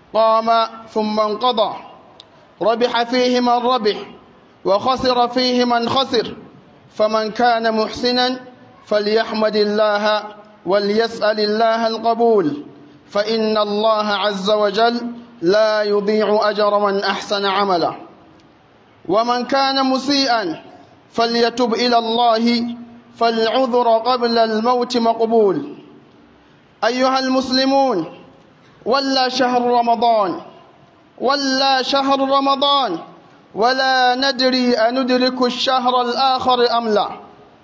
قام ثم انقضى ربح فيه من ربح وخسر فيه من خسر فمن كان محسنا فليحمد الله وليسأل الله القبول فإن الله عز وجل لا يضيع أجر من أحسن عملا ومن كان مسيئا فليتب إلى الله فالعذر قبل الموت مقبول أيها المسلمون ولا شهر رمضان ولا شهر رمضان ولا ندري أندرك الشهر الآخر أم لا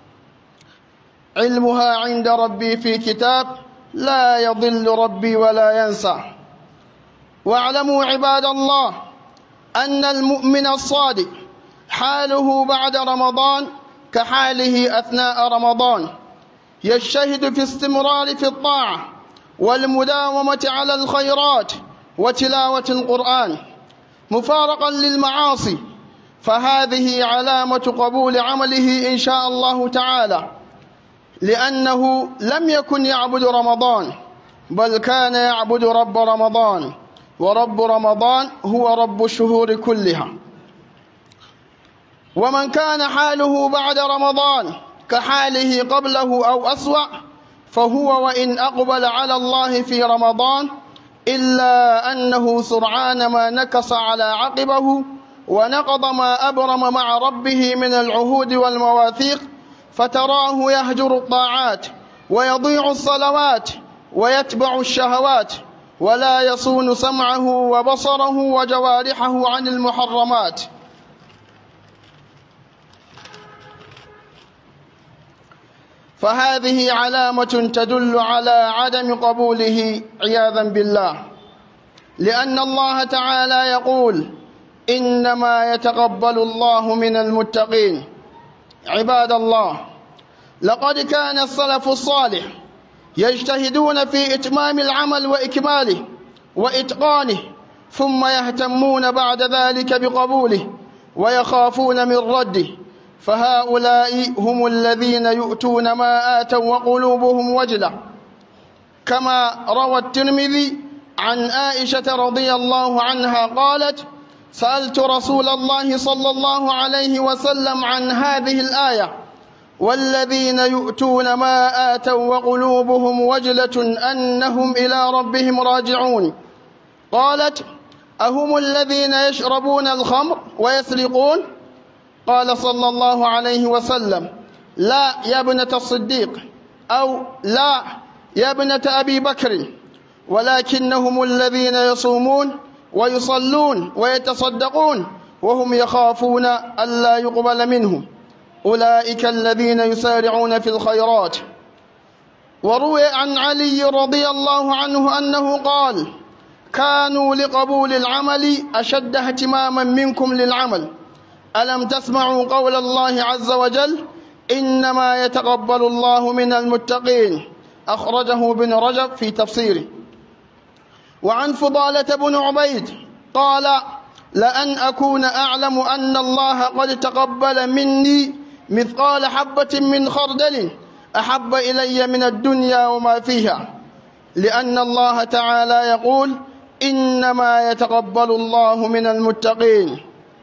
علمها عند ربي في كتاب لا يضل ربي ولا ينسى واعلموا عباد الله أن المؤمن الصادق حاله بعد رمضان كحاله أثناء رمضان يجتهد في استمرار في الطاعة والمداومة على الخيرات وتلاوة القرآن مفارقا للمعاصي فهذه علامة قبول عمله إن شاء الله تعالى لأنه لم يكن يعبد رمضان بل كان يعبد رب رمضان ورب رمضان هو رب الشهور كلها ومن كان حاله بعد رمضان كحاله قبله أو أسوأ فهو وإن أقبل على الله في رمضان إلا أنه سرعان ما نكص على عقبه ونقض ما أبرم مع ربه من العهود والمواثيق فتراه يهجر الطاعات ويضيع الصلوات ويتبع الشهوات ولا يصون سمعه وبصره وجوارحه عن المحرمات فهذه علامة تدل على عدم قبوله عياذا بالله لأن الله تعالى يقول إنما يتقبل الله من المتقين عباد الله لقد كان السلف الصالح يجتهدون في إتمام العمل وإكماله وإتقانه ثم يهتمون بعد ذلك بقبوله ويخافون من رده فهؤلاء هم الذين يؤتون ما آتوا وقلوبهم وجلة كما روى الترمذي عن عائشة رضي الله عنها قالت سألت رسول الله صلى الله عليه وسلم عن هذه الآية والذين يؤتون ما آتوا وقلوبهم وجلة أنهم إلى ربهم راجعون قالت أهم الذين يشربون الخمر ويسرقون قال صلى الله عليه وسلم لا يا ابنة الصديق أو لا يا ابنة أبي بكر ولكنهم الذين يصومون ويصلون ويتصدقون وهم يخافون ألا يقبل منهم أولئك الذين يسارعون في الخيرات وروي عن علي رضي الله عنه أنه قال كانوا لقبول العمل أشد اهتماما منكم للعمل ألم تسمعوا قول الله عز وجل إنما يتقبل الله من المتقين أخرجه ابن رجب في تفسيره وعن فضالة بن عبيد قال لأن أكون أعلم أن الله قد تقبل مني مثقال حبة من خردل أحب إلي من الدنيا وما فيها لأن الله تعالى يقول إنما يتقبل الله من المتقين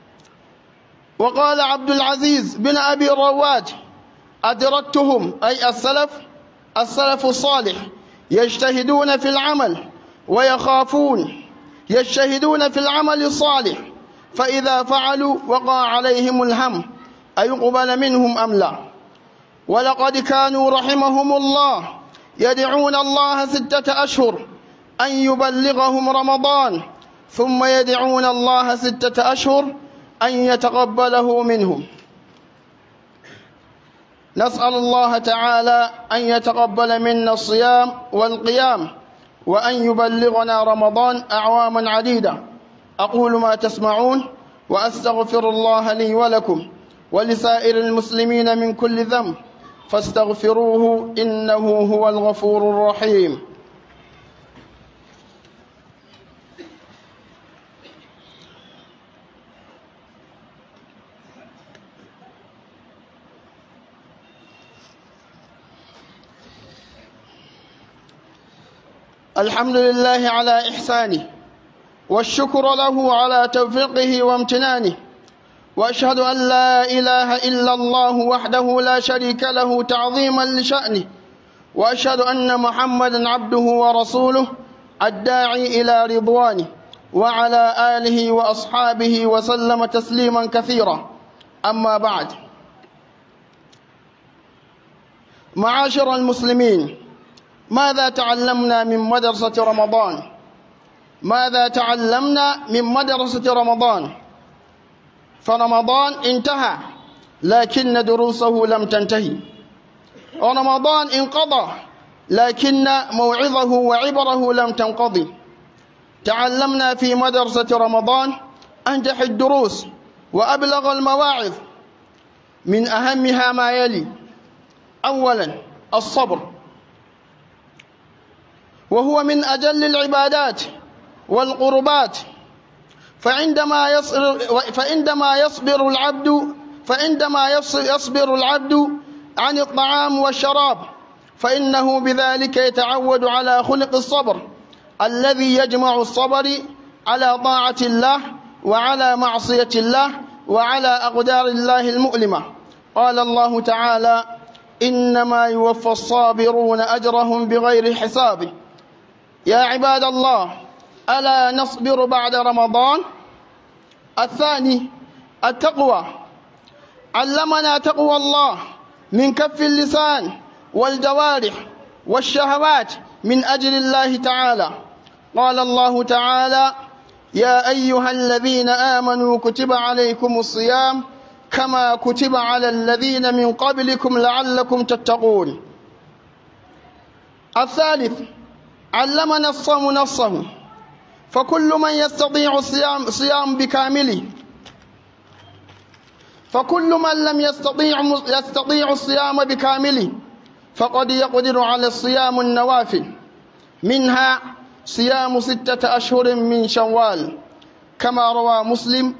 وقال عبد العزيز بن أبي رواد أدركتهم أي السلف السلف الصالح يجتهدون في العمل ويخافون يجتهدون في العمل الصالح فإذا فعلوا وقع عليهم الهم أيقبل منهم أم لا ولقد كانوا رحمهم الله يدعون الله ستة أشهر أن يبلغهم رمضان ثم يدعون الله ستة أشهر أن يتقبله منهم نسأل الله تعالى أن يتقبل منا الصيام والقيام وأن يبلغنا رمضان أعواما عديدة أقول ما تسمعون وأستغفر الله لي ولكم ولسائر المسلمين من كل ذنب فاستغفروه إنه هو الغفور الرحيم الحمد لله على إحسانه والشكر له على توفيقه وامتنانه وأشهد أن لا إله إلا الله وحده لا شريك له تعظيما لشأنه وأشهد أن محمدا عبده ورسوله الداعي إلى رضوانه وعلى آله وأصحابه وسلم تسليما كثيرا أما بعد معاشر المسلمين ماذا تعلمنا من مدرسة رمضان ماذا تعلمنا من مدرسة رمضان فرمضان انتهى لكن دروسه لم تنتهي ورمضان انقضى لكن موعظه وعبره لم تنقضي تعلمنا في مدرسة رمضان أنجح الدروس وأبلغ المواعظ من أهمها ما يلي أولا الصبر وهو من أجل العبادات والقربات فعندما يصبر فعندما يصبر العبد فعندما يصبر العبد عن الطعام والشراب فإنه بذلك يتعود على خلق الصبر الذي يجمع الصبر على طاعة الله وعلى معصية الله وعلى أقدار الله المؤلمة قال الله تعالى إنما يوفى الصابرون أجرهم بغير حساب يا عباد الله ألا نصبر بعد رمضان الثاني التقوى علمنا تقوى الله من كف اللسان والجوارح والشهوات من أجل الله تعالى قال الله تعالى يا أيها الذين آمنوا كتب عليكم الصيام كما كتب على الذين من قبلكم لعلكم تتقون الثالث علمنا الصوم نصه فكل من يستطيع الصيام صيام بكامله فكل من لم يستطيع يستطيع الصيام بكامله فقد يقدر على الصيام النوافل منها صيام ستة أشهر من شوال كما روى مسلم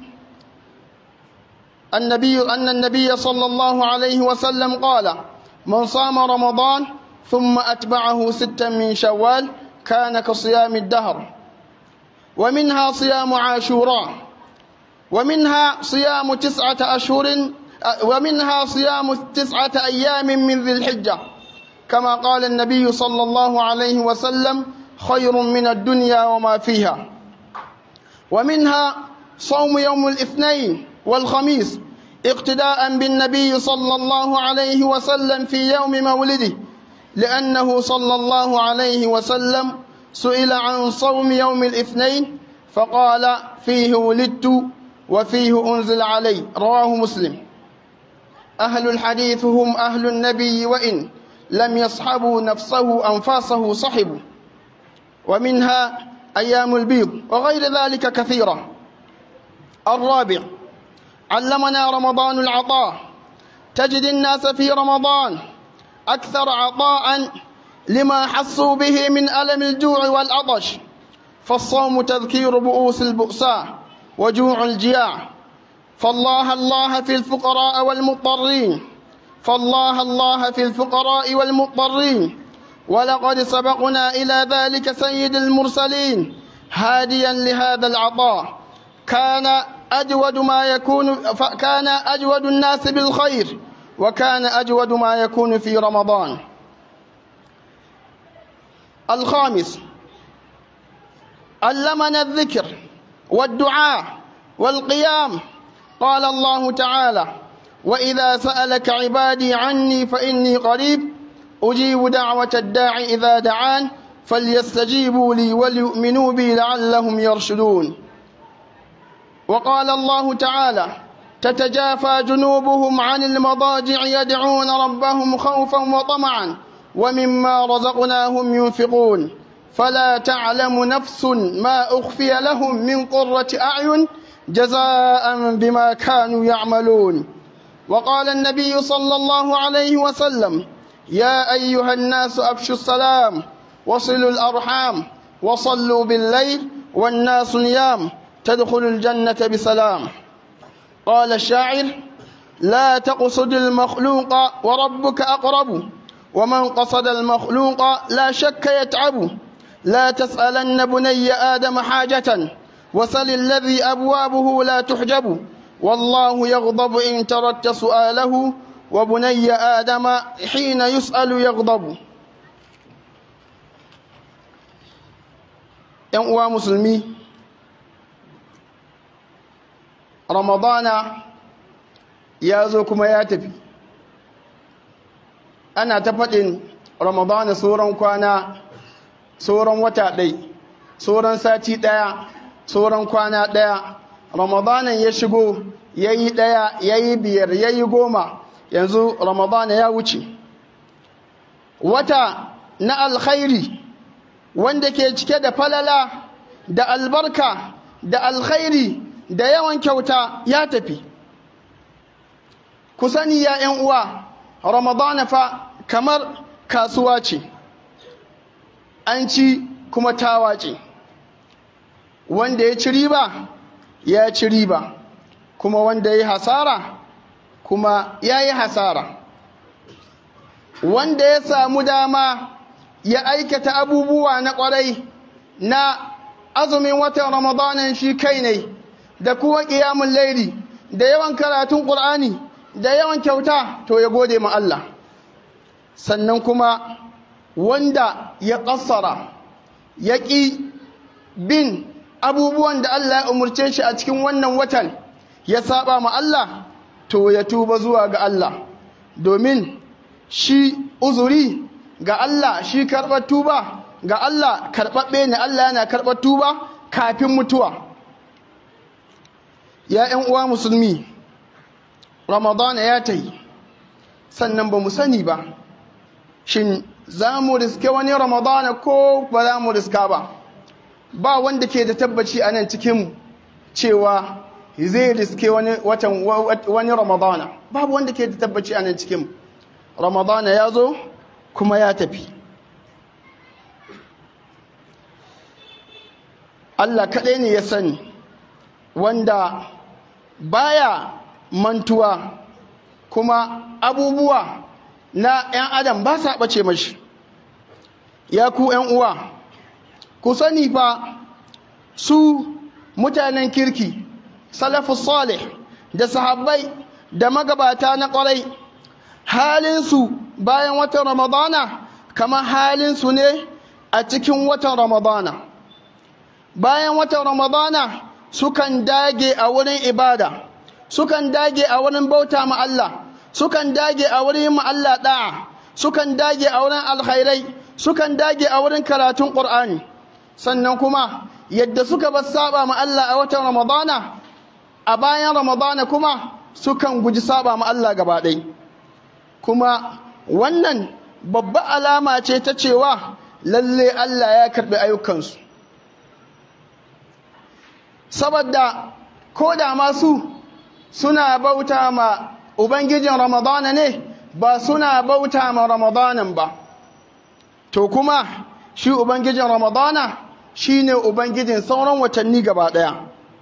النبي أن النبي صلى الله عليه وسلم قال من صام رمضان ثم أتبعه ستا من شوال كان كصيام الدهر ومنها صيام عاشوراء ومنها صيام تسعة أشهر ومنها صيام تسعة أيام من ذي الحجة كما قال النبي صلى الله عليه وسلم خير من الدنيا وما فيها ومنها صوم يوم الاثنين والخميس اقتداء بالنبي صلى الله عليه وسلم في يوم مولده لأنه صلى الله عليه وسلم سئل عن صوم يوم الاثنين فقال فيه ولدت وفيه أنزل علي رواه مسلم أهل الحديث هم أهل النبي وإن لم يصحبوا نفسه أنفاسه صحبوا ومنها أيام البيض وغير ذلك كثيرة الرابع علمنا رمضان العطاء تجد الناس في رمضان أكثر عطاء لما حسوا به من ألم الجوع والعطش فالصوم تذكير بؤوس البؤساء وجوع الجياع فالله الله في الفقراء والمضطرين فالله الله في الفقراء والمضطرين ولقد سبقنا إلى ذلك سيد المرسلين هاديا لهذا العطاء كان أجود ما يكون كان أجود الناس بالخير وكان أجود ما يكون في رمضان الخامس علمنا الذكر والدعاء والقيام قال الله تعالى وإذا سألك عبادي عني فإني قريب أجيب دعوة الداع إذا دعان فليستجيبوا لي وليؤمنوا بي لعلهم يرشدون وقال الله تعالى تتجافى جنوبهم عن المضاجع يدعون ربهم خوفا وطمعا ومما رزقناهم ينفقون فلا تعلم نفس ما أخفي لهم من قرة أعين جزاء بما كانوا يعملون وقال النبي صلى الله عليه وسلم يا أيها الناس أفشوا السلام وصلوا الأرحام وصلوا بالليل والناس نيام تدخل الجنة بسلام قال الشاعر لا تقصد المخلوق وربك أقرب ومن قصد المخلوق لا شك يتعب لا تسألن بني آدم حاجة وسل الذي أبوابه لا تحجب والله يغضب إن تركت سؤاله وبني آدم حين يسأل يغضب ‘yan uwa musulmi ramadana ya zo kuma ya tafi ana ta faɗin ramadana sauran kwana sauran wata ɗai sauran sati ɗaya sauran kwana ɗaya ramadanan ya shigo ya yi ɗaya ya yi biyar ya yi goma yanzu ramadana ya wuce wata na alkhairi wanda ke cike da falala da albarka da alkhairi da yawan kyauta ya tafi ku sani ya ‘yan uwa ramadana fa kamar kasuwa ce an ci kuma tawa ce wanda ya ci riba ya ci riba kuma wanda ya yi hasara kuma ya yi hasara wanda ya samu dama ya aikata abubuwa na ƙwarai na azumin watan ramadanin shi kai ne da kuma ƙiyamun laili da yawan karatun ƙur'ani da yawan kyauta to ya gode ma Allah sannan kuma wanda ya ƙassara ya ƙi bin abubuwan da Allah ya umarce shi a cikin wannan watan ya saba ma Allah to ya tuba zuwa ga Allah domin shi uzuri ga Allah shi karɓar tuba ga Allah karɓaɓɓe ne Allah yana karɓar tuba kafin mutuwa ya ‘yan uwa musulmi ramadana ya ta yi sannan ba mu sani ba shin za mu riske wani ramadana ko ba za mu riska ba ba wanda ke da tabbaci a nan cikin cewa zai riske wani watan wani ramadana babu wanda ke da tabbaci a nan cikin ramadana ya zo kuma ya tafi Allah kaɗai ne ya sani wanda baya mantuwa kuma abubuwa na 'yan adam ba sa ɓace mashi ya ku 'yan uwa ku sani fa su mutanen kirki salafus salih da sahabbai da magabata na ƙwarai halinsu bayan watan ramadana kamar halinsu ne a cikin watan ramadana bayan watan ramadana sukan dage a wurin ibada sukan dage a wurin bauta ma Allah sukan dage a wurin ma Allah da'a sukan dage a wurin alkhairai sukan dage a wurin karatun qur'ani sannan kuma yadda suka bar saba ma Allah a watan ramadana a bayan ramadana kuma sukan guji saba ma Allah gaba ɗaya kuma wannan babba alama ce ta cewa lalle Allah ya karɓi ayyukansu saboda ko da masu suna bauta ma ubangijin ramadana ne ba suna bauta ma ramadanan ba to kuma shi ubangijin ramadana shi ne ubangijin sauran watanni gaba ɗaya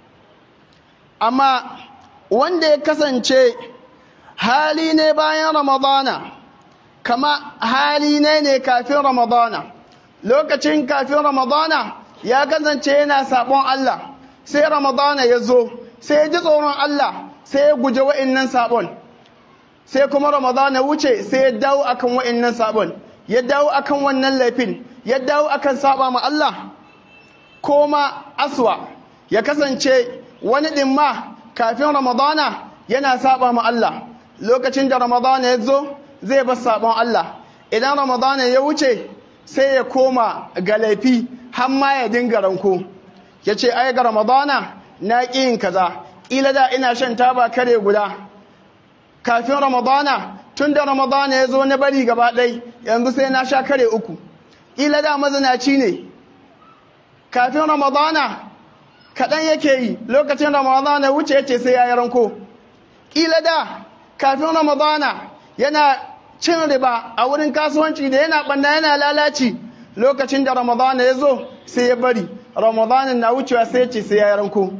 amma wanda ya kasance hali ne bayan ramadana kama hali ne ne kafin ramadana lokacin kafin ramadana ya kasance yana sabon Allah sai ramadana ya zo sai ya ji tsoron Allah sai ya guje wa'innan sabon sai kuma ramadana wuce sai ya dawo akan wa'innan sabon ya dawo akan wannan laifin ya dawo akan saba ma Allah ko ma aswa ya kasance wani ɗin ma kafin ramadana yana saba ma Allah lokacin da ramadana ya zo zai bar sabon Allah idan ramadana ya wuce sai ya koma ga laifi har ma ya dinga ranko ya ce ai ga ramadana na ƙi yin kaza ƙila da ina shan taba kare guda kafin ramadana tun da ramadana ya zo na bari gaba ɗai yanzu sai na sha kare uku ƙila da mazinaci ne kafin ramadana kaɗan yake yi lokacin ramadana wuce ya ce sai ya yi ranko ƙila da kafin ramadana yana cin riba a wurin kasuwanci da yana ɓanna yana lalaci lokacin da ramadana ya zo sai ya bari ramadanin na wucewa sai ya ce sai ya yi ranko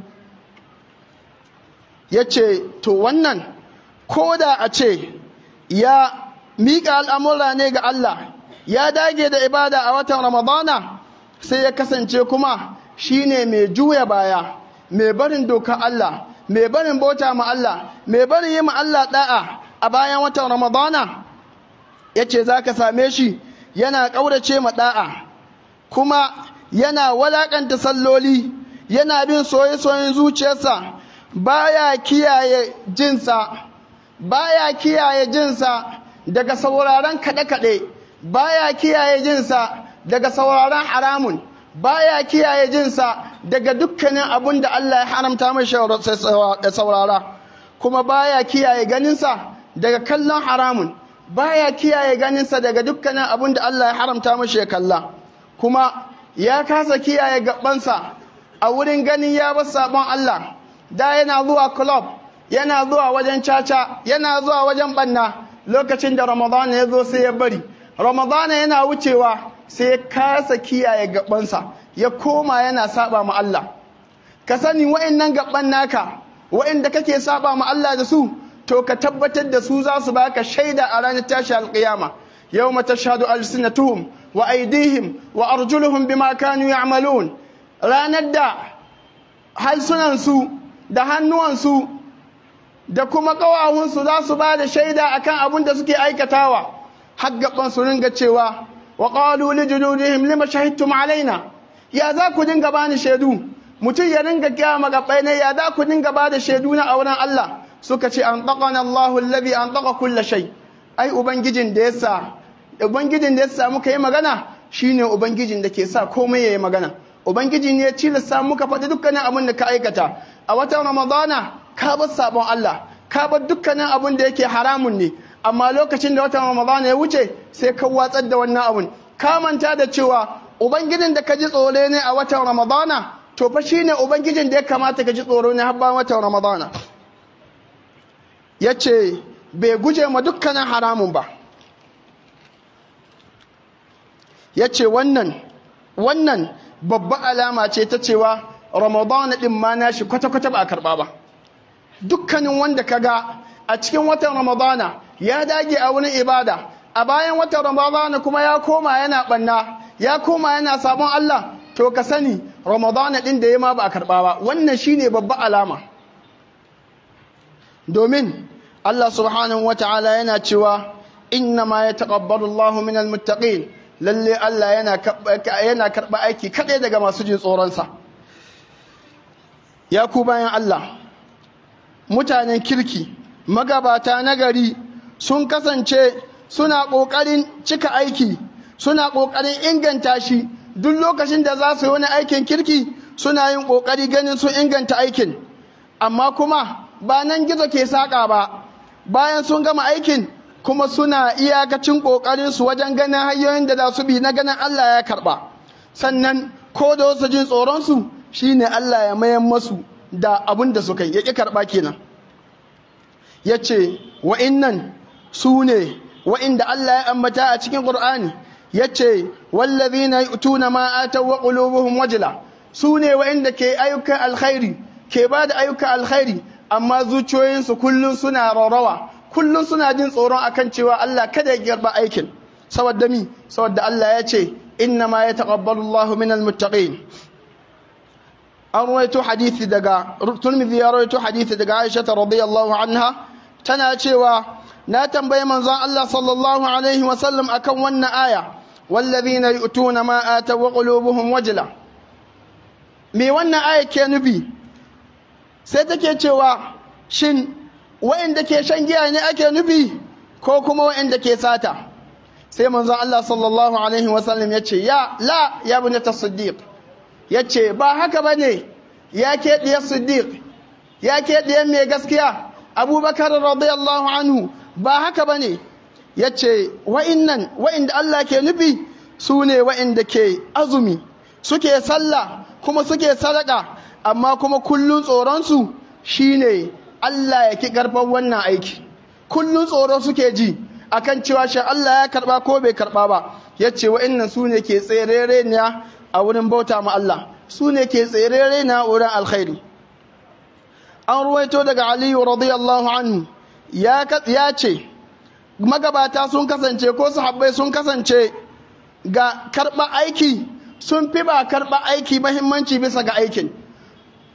ya ce to wannan ko da a ce ya miƙa al'amura ne ga Allah ya dage da ibada a watan ramadana sai ya kasance kuma shi ne mai juya baya mai barin doka Allah mai barin bauta ma Allah mai barin yi ma Allah da'a a bayan watan Ramadana yace zaka same shi yana kaurace ma da'a kuma yana walakanta salloli yana bin soye-soyen zuciyarsa baya kiyaye jinsa baya kiyaye jinsa daga sauraron kaɗe-kaɗe baya kiyaye jinsa daga sauraron haramun baya kiyaye jinsa daga dukkanin abun da Allah ya haramta mai da saurara kuma baya kiyaye ganinsa daga kallon haramun baya kiyaye ganinsa daga dukkanin abun da Allah ya haramta mashi ya kalla kuma ya kasa kiyaye gabansa a wurin ganin ya bar sabon Allah da yana zuwa club yana zuwa wajen caca yana zuwa wajen banna lokacin da ramadana ya zo sai ya bari ramadana yana wucewa sai ya kasa kiyaye gabansa ya koma yana saba ma Allah ka sani wa'annan gaban naka wa'anda kake saba ma Allah da su to ka tabbatar da su za su baka shaida a ranar tashi alƙiyama yawma tashhadu alsinatuhum wa aydihim wa arjuluhum bima kanu ya'malun ranar da halsunansu da hannuwansu da kuma ƙawahunsu za su ba da shaida akan abin da suke aikatawa haggaban su ringa cewa wa qalu li juludihim lima shahidtum alaina ya za ku dinga bani shaidu mutum ya ringa kiya magabai ne ya za ku dinga ba da shaidu na auren Allah suka ce an taqana Allahu allazi an taqa kulla shay ai ubangijin da yasa ubangijin da yasa muka yi magana shine ubangijin da ke sa komai yayi magana ubangiji ne ya tilasta muka faɗi dukkanin abin da ka aikata a watan ramadana ka bar sabon Allah ka bar dukkanin abin da yake haramun ne amma lokacin da watan ramadana ya wuce sai ka watsar da wannan abin ka manta da cewa ubangijin da ka ji tsoro ne a watan ramadana to fa shine ubangijin da ya kamata ka ji tsoro ne har bayan watan ramadana yace bai guje ma dukkanin haramun ba yace wannan wannan babba alama ce ta cewa ramadana din ma nashi kwata-kwata ba a karba ba dukkanin wanda kaga a cikin watan ramadana ya dage a wurin ibada a bayan watan ramadana kuma ya koma yana banna ya koma yana sabon Allah to ka sani ramadana din da ya ma ba a karba ba wannan shine babba alama domin Allah subhanahu wata'ala yana cewa inna ma yataqabbalu Allahu minal muttaqin lalle Allah yana karɓa aiki kaɗai daga masu jin tsoronsa ya ku bayan Allah mutanen kirki magabata nagari sun kasance suna ƙoƙarin cika aiki suna ƙoƙarin inganta shi duk lokacin da za su yi wani aikin kirki suna yin ƙoƙari ganin sun inganta aikin amma kuma ba nan gizo ke saƙa ba bayan sun gama aikin kuma suna iyakacin ƙoƙarinsu wajen ganin hanyoyin da za su bi na ganin Allah ya karɓa sannan ko da wasu jin tsoronsu shine Allah ya mayan masu da abin da suka yi ya ƙi karɓa kenan ya ce wa'innan su ne wa'inda Allah ya ambata a cikin ƙur'ani ya ce wallazina yu'tuna ma ataw wa qulubuhum wajila su ne wa'inda ke ayyukan alkhairi ke ba da ayyukan alkhairi amma zuciyoyinsu kullum suna raurawa kullum suna jin tsoron akan cewa Allah kada ya garba aikin saboda mi saboda Allah ya ce inna ma yataqabbalu Allahu minal muttaqin an rawaito hadisi daga Tirmidhi ya rawaito hadisi daga Aisha radhiyallahu anha tana cewa na tambayi manzon Allah sallallahu alaihi wa sallam akan wannan aya wallazina yu'tuna ma ataw wa qulubuhum wajla me wannan aya ke nufi sai take cewa shin wa'inda ke shan giya ne ake nufi ko kuma wa'inda ke sata sai manzon Allah sallallahu alaihi wasallam ya ce ya la ya bi ta siddiq ya ce ba haka ba ne ya ke ɗiyar siddiq ya ke ɗiyar mai gaskiya abubakar radiyallahu anhu ba haka ba ne ya ce wa'innan wa'inda Allah ke nufi su ne wa'inda ke azumi suke sallah kuma suke sadaka amma kuma kullun tsoronsu shine Allah ya ki karɓar wannan aiki kullun tsoro suke ji akan cewa shi Allah ya karɓa ko bai karɓa ba yace wa'annan su ne ke tserere ne a wurin bauta ma Allah su ne ke tserere ne a wurin alkhairi an ruwaito daga Aliyu radiyallahu anhu ya ya ce magabata sun kasance ko sahabbai sun kasance ga karɓa aiki sun fi ba karɓa aiki mahimmanci bisa ga aikin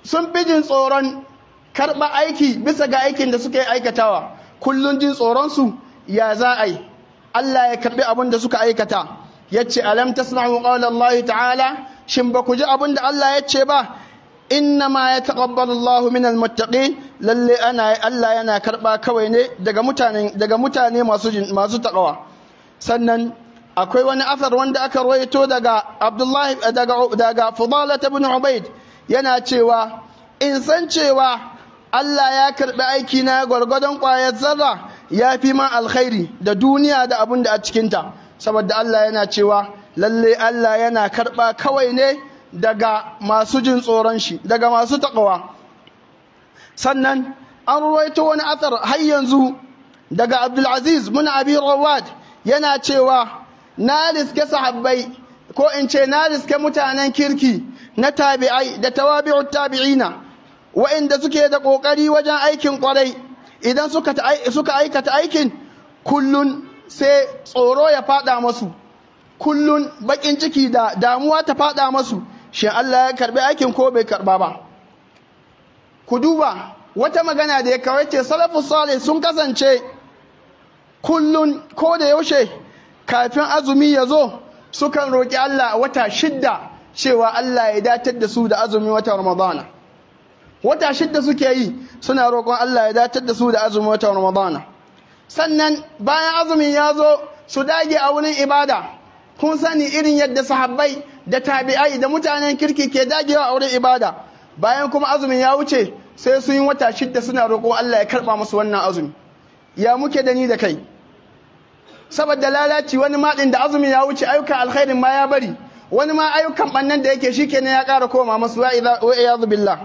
sun fi jin tsoron karɓa aiki bisa ga aikin da suke aikatawa kullum jin tsoronsu ya za a yi Allah ya karɓi abin da suka aikata ya ce alam tasma'u qawla Allah ta'ala shin ba ku ji abin da Allah ya ce ba inna ma ya taqabbalu Allah min almuttaqin lalle ana Allah yana karɓa kawai ne daga mutane daga mutane masu masu taqwa sannan akwai wani asar wanda aka rawaito daga Abdullahi daga daga Fudalah ibn Ubayd yana cewa in san cewa Allah ya karɓi aiki na gwargwadon ƙwayar zarra ya fi man alkhairi da duniya da abin da a cikinta saboda Allah yana cewa lalle Allah yana karɓa kawai ne daga masu jin tsoron shi daga masu taƙawa sannan an ruwaito wani athar har yanzu daga Abdulaziz mun abi rawad yana cewa na riske sahabbai ko in ce na riske mutanen kirki na tabi'ai da tawabi'ut tabi'ina wa'inda suke da ƙoƙari wajen aikin ƙwarai idan suka aikata aikin kullun sai tsoro ya fada masu kullun bakin ciki da damuwa ta fada masu shin Allah ya karbi aikin ko bai karba ba ku duba wata magana da ya kawai ce salafus salih sun kasance kullun ko da yaushe kafin azumi ya zo sukan roƙi Allah wata shidda cewa Allah ya datar da su da azumi wata ramadana wata shidda suke yi suna roƙon Allah ya datar da su da azumin watan Ramadana sannan bayan azumin ya zo su dage a wurin ibada kun sani irin yadda sahabbai da tabi'ai da mutanen kirki ke dagewa a wurin ibada bayan kuma azumin ya wuce sai sun yi wata shidda suna roƙon Allah ya karɓa musu wannan azumi ya muke da ni da kai saboda lalaci wani maɗin da azumin ya wuce ayyukan alkhairin ma ya bari wani ma ayyukan ɓannan da yake shi kenan ya ƙara koma masu wa iyadu billah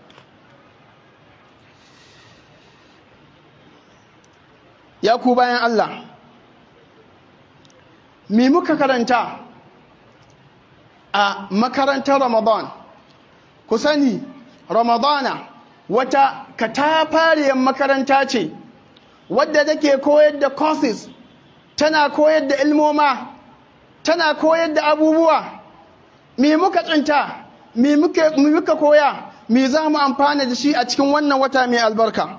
ya ku bayan Allah mi muka karanta a makarantar Ramadan ku sani Ramadana wata katafariyar makaranta ce wadda take koyar da courses tana koyar da ilmoma tana koyar da abubuwa mi muka tsinta mi muka koya mi za mu amfana da shi a cikin wannan wata mai albarka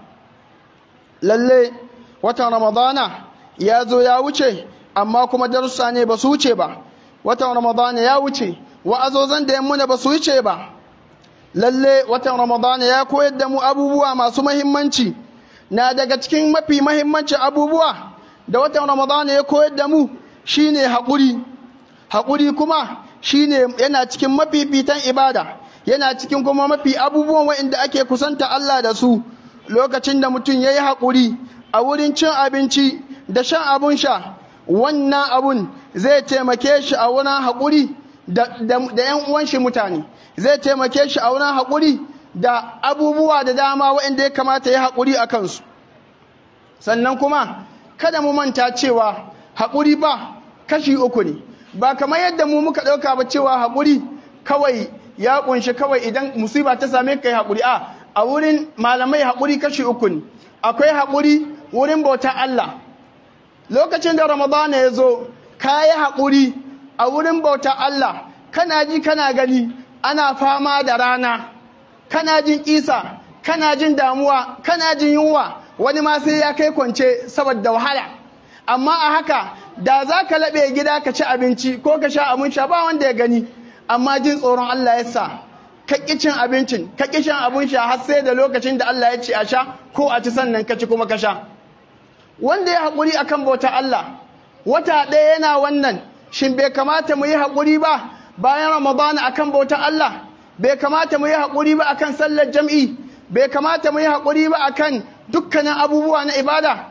lalle watan ramadana ya zo ya wuce amma kuma darussa ne ba su wuce ba watan ramadana ya wuce wa'azozan da yamma ba su wuce ba lalle watan ramadana ya koyar da mu abubuwa masu mahimmanci na daga cikin mafi mahimmancin abubuwa da watan ramadana ya koyar da mu shine haƙuri haƙuri kuma shine yana cikin mafifitan ibada yana cikin kuma mafi abubuwan waɗanda ake kusanta Allah da su lokacin da mutum ya yi haƙuri a wurin cin abinci da shan abun sha wannan abun zai taimake shi a wurin haƙuri da ‘yan uwan shi mutane zai taimake shi a wurin haƙuri da abubuwa da dama waɗanda ya kamata ya haƙuri a kansu sannan kuma kada mu manta cewa haƙuri ba kashi uku ne ba kamar yadda mu muka ɗauka ba cewa haƙuri kawai ya ƙunshi kawai idan musiba ta same ka yi haƙuri a a wurin malamai haƙuri kashi uku ne akwai haƙuri wurin bauta Allah lokacin da ramadana ya zo ka yi haƙuri a wurin bauta Allah kana ji kana gani ana fama da rana kana jin ƙisa kana jin damuwa kana jin yunwa wani ma sai ya kai kwance saboda wahala amma a haka da za ka laɓe gida ka ci abinci ko ka sha abin sha ba wanda ya gani amma jin tsoron Allah ya sa ka ƙi cin abincin ka ƙi shan abin sha har sai da lokacin da Allah ya ce a sha ko a ci sannan ka ci kuma ka sha wanda ya haƙuri akan bauta Allah wata ɗaya yana wannan shin bai kamata mu yi haƙuri ba bayan Ramadana akan bauta Allah bai kamata mu yi haƙuri ba akan sallar jam'i bai kamata mu yi haƙuri ba akan dukkanin abubuwa na ibada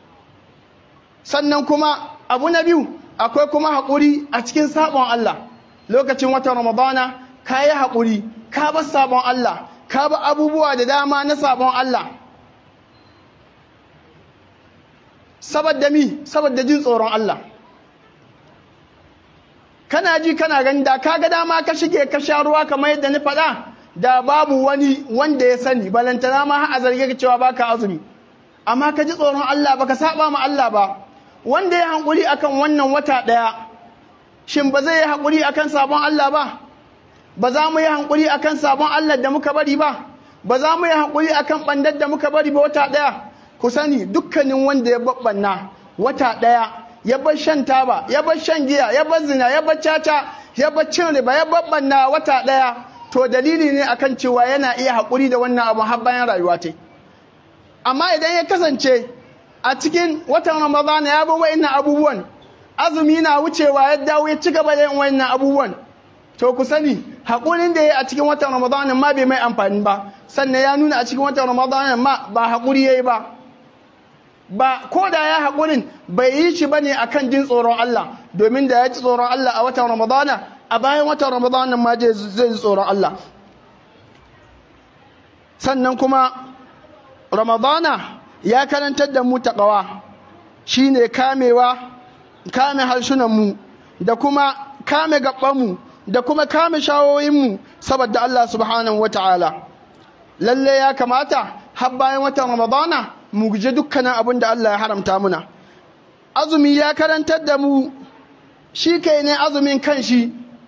sannan kuma abu na biyu akwai kuma haƙuri a cikin sabon Allah lokacin watan Ramadana ka yi haƙuri ka bar sabon Allah ka bar abubuwa da dama na sabon Allah saboda mi saboda jin tsoron Allah kana ji kana gani da ka ga dama ka shige ka sha ruwa kamar yadda ni faɗa da babu wani wanda ya sani balantana ma a zarge ka cewa baka azumi amma ka ji tsoron Allah baka saba ma Allah ba wanda ya hankuri akan wannan wata ɗaya shin ba zai yi haƙuri akan sabon Allah ba ba za mu yi hankuri akan sabon Allah da muka bari ba ba za mu yi hankuri akan bandar da muka bari ba wata ɗaya ku sani dukkanin wanda ya babbanna wata ɗaya ya bar shan taba ya bar shan giya ya bar zina ya bar caca ya bar cin riba ya babbanna wata ɗaya to dalili ne akan cewa yana iya haƙuri da wannan abu har bayan rayuwa ta amma idan ya kasance a cikin watan ramadana ya bi wa'annan abubuwan azumi na wucewa ya dawo ya ci gaba da yin wa'annan abubuwan to ku sani haƙurin da ya a cikin watan ramadana ma bai mai amfani ba sannan ya nuna a cikin watan ramadana ma ba haƙuri ya yi ba ba ko da ya haƙurin bai yi shi ba ne a kan jin tsoron Allah domin da ya ji tsoron Allah a watan ramadana a bayan watan ramadana ma zai ji tsoron Allah sannan kuma ramadana ya karantar da mu taƙawa shine kamewa kame harsunanmu da kuma kame gabanmu da kuma kame shawoyinmu saboda Allah subhanahu wa ta'ala lalle ya kamata har bayan watan ramadana mu guje dukkanin abin da Allah ya haramta muna azumi ya karantar da mu shi kai ne azumin kanshi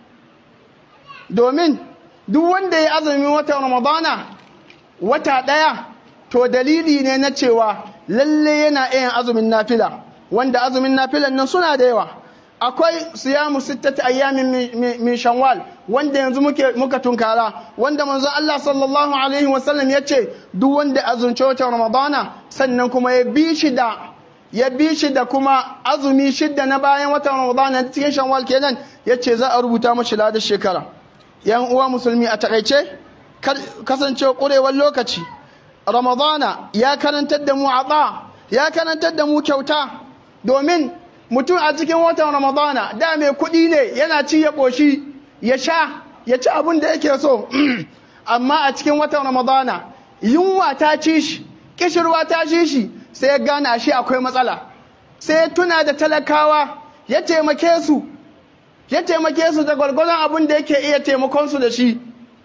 domin duk wanda ya azumin watan ramadana wata ɗaya to dalili ne na cewa lalle yana yin azumin nafila wanda azumin nafilan nan suna da yawa akwai siyamu sittati ayyamin min shawwal wanda yanzu muke muka tunkara wanda manzo Allah sallallahu alaihi wasallam ya ce duk wanda azumce watan ramadana sannan kuma ya bi shi da ya bi shi da kuma azumi shidda na bayan watan ramadana cikin shawwal kenan ya ce za a rubuta mashi ladar shekara yan uwa musulmi a takaice kasance kurewar lokaci ramadana ya karantar da mu ata ya karantar da mu kyauta domin mutum a cikin watan ramadana da mai kuɗi ne yana ci ya ƙoshi ya sha ya ci abin da yake so amma a cikin watan ramadana yunwa ta ci shi kishirwa ta ci shi sai ya gane shi akwai matsala sai ya tuna da talakawa ya taimake su ya taimake su da gwargwadon abin da yake iya taimakon su da shi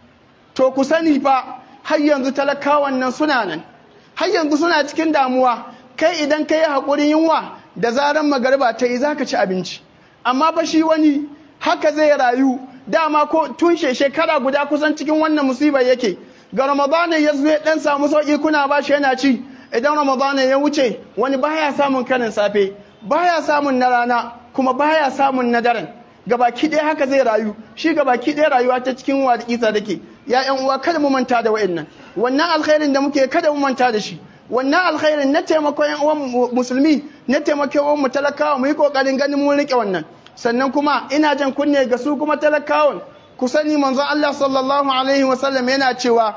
to ku sani fa har yanzu talakawan nan suna nan har yanzu suna cikin damuwa kai idan ka yi haƙurin yunwa da zaran magariba ta yi za ka ci abinci amma fa shi wani haka zai rayu dama ko tun shekara guda kusan cikin wannan musibar yake ga ramadana ya zo ya dan samu sauki kuna ba shi yana ci idan ramadana ya wuce wani baya samun kanin safe baya samun na rana kuma baya samun na daren gabaki ɗaya haka zai rayu shi gabaki ɗaya rayuwa ta cikin wadatsa take ya ƴan uwa kada mu manta da wa'annan wannan alkhairin da muke kada mu manta da shi wannan alkhairin na taimakon ƴan uwan musulmi na taimakon mu talakawa mu yi kokarin ganin mun rike wannan sannan kuma ina jan kunne ga su kuma talakawan ku sani manzon Allah sallallahu alaihi wasallam yana cewa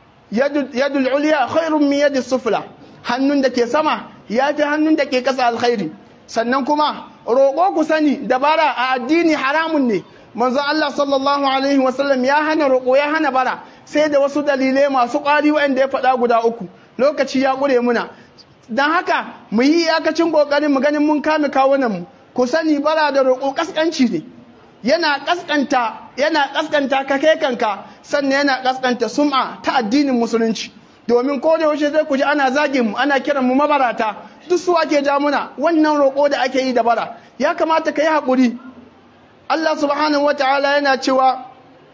yadul ulya khairun min yadis sufla hannun da ke sama ya fi hannun da ke kasa alkhairi sannan kuma roƙo ku sani dabara a addini haramun ne manzon Allah sallallahu alaihi wasallam ya hana roƙo ya hana bara sai da wasu dalilai masu ƙwari waɗanda ya faɗa guda uku lokaci ya ƙure muna don haka mu yi iyakacin ƙoƙarin mu ganin mun kame kawunan mu ku sani bara da roƙo ƙasƙanci ne yana ƙasƙanta yana ƙasƙanta ka kai kanka sannan yana ƙasƙanta sum'a ta addinin musulunci domin ko da yaushe zai ku ji ana zagin mu ana kiran mu mabarata duk su ake ja muna wannan roƙo da ake yi da bara ya kamata ka yi haƙuri Allah subhanahu wata'ala yana cewa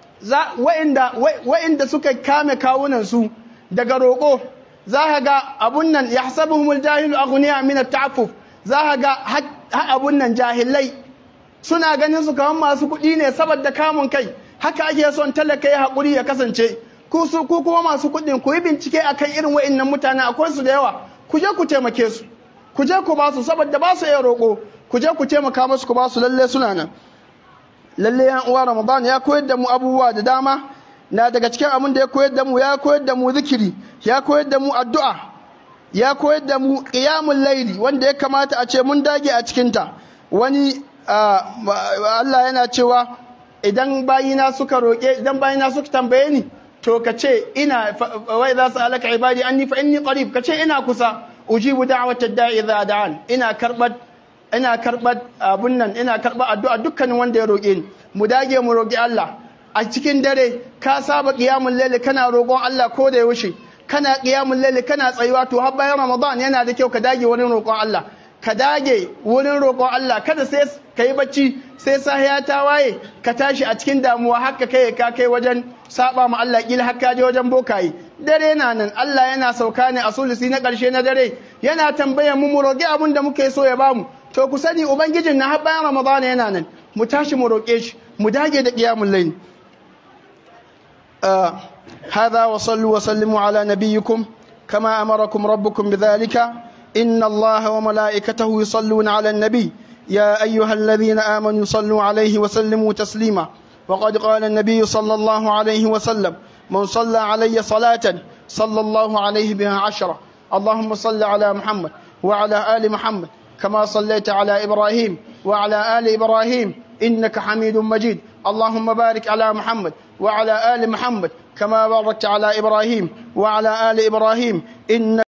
wa'inda suka kame kawunan su daga roƙo za ka ga abun nan ya hasabuhumul jahilu aghniya min at-ta'affuf za ka ga abun nan jahilai suna ganin su kamar masu kuɗi ne saboda kamun kai haka ake son talaka ya haƙuri ya kasance ku su ku kuma masu kuɗin ku yi bincike akan irin wa'innan mutane akwai su da yawa ku je ku taimake su ku je ku ba su saboda ba su iya roƙo ku je ku taimaka musu ku ba su lalle suna nan lalle yan uwa ramadan ya koyar da mu abubuwa da dama na daga cikin abin da ya koyar da mu ya koyar da mu zikiri ya koyar da mu addu'a ya koyar da mu qiyamul laili wanda ya kamata a ce mun dage a cikin ta wani Allah yana cewa idan bayina suka roƙe idan bayina suka tambaye ni to ka ce ina wai za su alaka ibadi anni fa inni qarib ka ce ina kusa ujibu da'watad da'i idza da'an ina karbat ina karbat abun nan ina karbat addu'a dukkanin wanda ya roƙe ni mu dage mu roƙi Allah a cikin dare ka saba qiyamul layl kana roƙon Allah ko da yaushe kana qiyamul layl kana tsayuwa to har bayan Ramadan yana da kyau ka dage wani roƙon Allah ka dage wurin roƙon Allah kada sai ka yi bacci sai sahiya ta waye ka tashi a cikin damuwa haka kai ka kai wajen saba ma Allah kila haka je wajen bokaye dare na nan Allah yana sauka ne a sulusi na ƙarshe na dare yana tambayar mu mu roƙi abin da muke so ya bamu to ku sani ubangijin na har bayan Ramadana yana nan mu tashi mu roƙe shi mu dage da qiyamul layl هذا وصلوا وسلموا على نبيكم كما أمركم ربكم بذلك إن الله وملائكته يصلون على النبي يا أيها الذين آمنوا صلوا عليه وسلموا تسليما وقد قال النبي صلى الله عليه وسلم من صلى علي صلاة صلى الله عليه بها عشرة اللهم صل على محمد وعلى آل محمد كما صليت على إبراهيم وعلى آل إبراهيم إنك حميد مجيد اللهم بارك على محمد وعلى آل محمد كما باركت على إبراهيم وعلى آل إبراهيم إنك